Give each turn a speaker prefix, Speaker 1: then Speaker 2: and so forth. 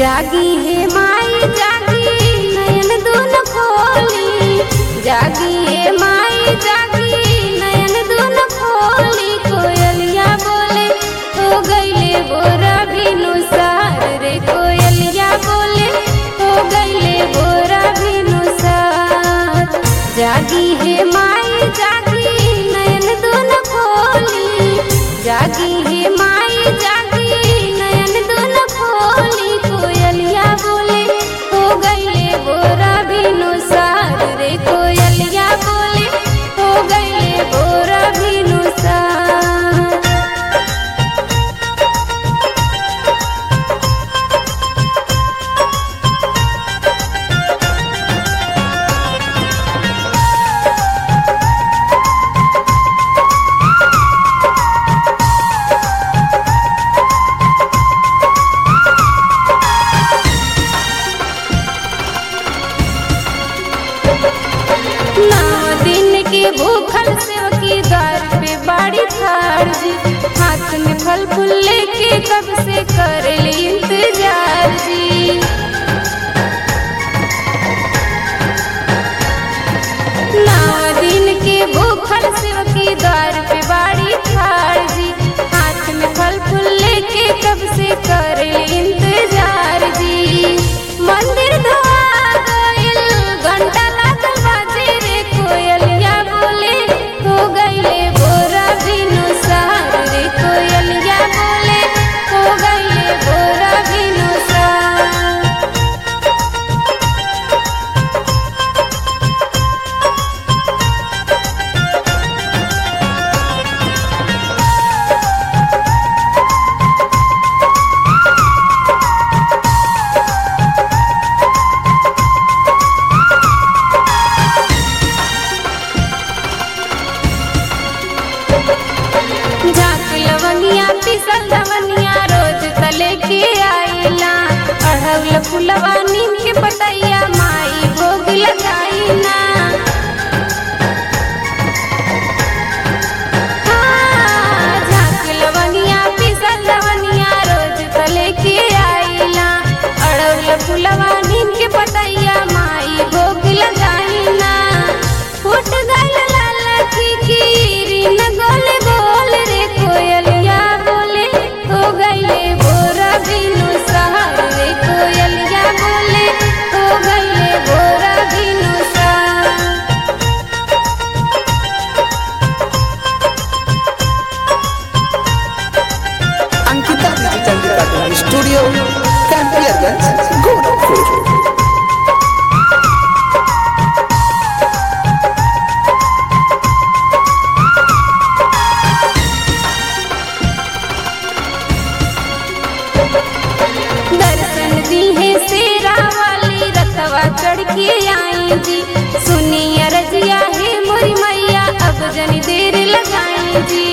Speaker 1: जागी है माई जागी नयन दून खोली जागी है माई जागी नयन दून खोली कोयलिया बोले हो गईले बोरा बिनु सार रे कोयलिया बोले हो गईले बोरा बिनु सार जागी है माई जागी नयन दून खोली जागी है माई जागी नयन दून खोली कोयलिया बोले हो गईले बोरा बिनु सार रे कोयलिया बोले हो गईले बोरा बिनु सार नौ दिन के भूखल सेवकी द्वार पे बाड़ी ठाड़ जी हाथ में फल फूल लेके कब से कर ली इंतजार जी नौ दिन के भूखल सेवकी द्वार पे बाड़ी ठाड़ जी हाथ में फल फूल लेके कब से कर ली इंतजार जी मंदिर धोआ गइल घंटा लागल बाजे रे कोयलिया बोले हो गइले बोरा बिनु सार रे कोयलिया बोले हो गइले बोरा बिनु सार झाक लवंगिया पिसल लवनिया रोज तले के आइला अढ़ौल फुलवा नीम के पतैया माई भोग लगाइना हाँ, झाक लवंगिया पिसल लवनिया रोज तले के आइला अढ़ौल फुलवा नीम के पतैया माई भोग लगाइना फुट गइल लाल की कीरी न गोले बोल रे कोयलिया बोले हो गइले बोरा बिनु सहार रे कोयलिया बोले हो गइले बोरा बिनु सहार
Speaker 2: Ankita digital recording studio Campierganj Gorakhpur
Speaker 1: दर्शन दी है शेरा वाली रथवा चढ़ के आई जी सुनी रजिया है मोरी मैया अब जनी देर लगाई जी